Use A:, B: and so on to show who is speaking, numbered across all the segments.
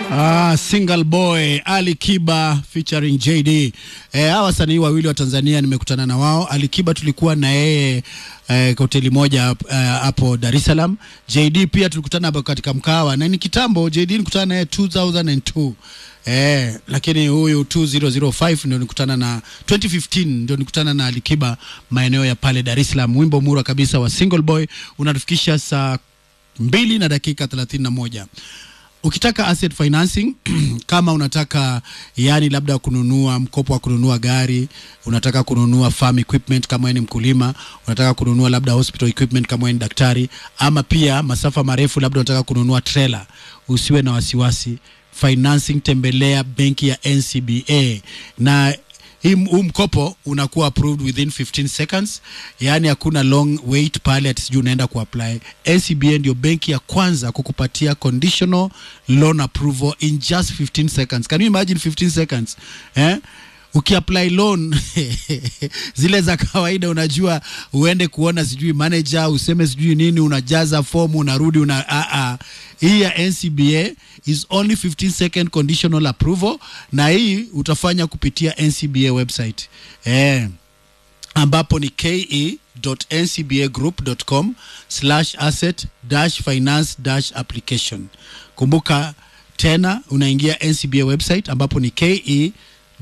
A: Ah, single boy Ali Kiba featuring JD. Eh, hawa wasanii wawili wa Tanzania nimekutana na wao. Ali Kiba tulikuwa na yeye eh, kwa hoteli moja hapo uh, Dar es Salaam. JD pia tulikutana hapo katika mkawa na ni kitambo. JD nilikutana naye 2002. Eh, lakini huyu 2005 ndio nikutana na 2015 ndio nikutana na Ali Kiba maeneo ya pale Dar es Salaam. Wimbo mura kabisa wa Single Boy unatufikisha saa mbili na dakika 31 ukitaka asset financing kama unataka yani labda kununua mkopo wa kununua gari unataka kununua farm equipment kama wewe ni mkulima unataka kununua labda hospital equipment kama wewe ni daktari ama pia masafa marefu labda unataka kununua trailer usiwe na wasiwasi financing tembelea benki ya NCBA na hii huu mkopo unakuwa approved within 15 seconds, yaani hakuna long wait pale ati sijui unaenda kuapply. NCBA ndio benki ya kwanza kukupatia conditional loan approval in just 15 seconds. Can you imagine 15 seconds eh? ukiapply loan zile za kawaida, unajua uende kuona sijui manager useme sijui nini, unajaza fomu unarudi una a a hii ya NCBA is only 15 second conditional approval, na hii utafanya kupitia NCBA website eh, ambapo ni ke.ncbagroup.com slash asset dash finance dash application. Kumbuka tena unaingia NCBA website ambapo ni ke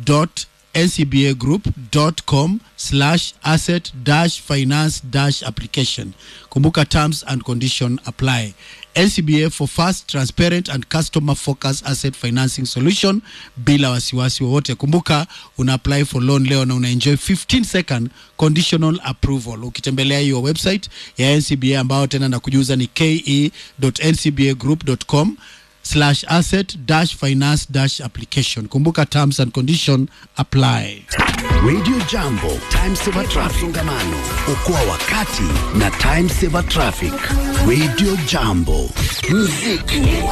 A: ncbagroup.com slash asset dash finance dash application. Kumbuka terms and condition apply. NCBA for fast, transparent and customer focused asset financing solution bila wasiwasi wowote. Kumbuka una apply for loan leo na una enjoy 15 second conditional approval ukitembelea hiyo website ya NCBA ambao tena nakujuza ni ke.ncbagroup.com slash asset dash finance dash application. Kumbuka terms and condition apply.
B: Radio Jambo, Time Saver Traffic. Msongamano, okoa wakati na Time Saver Traffic. Radio Jambo, muziki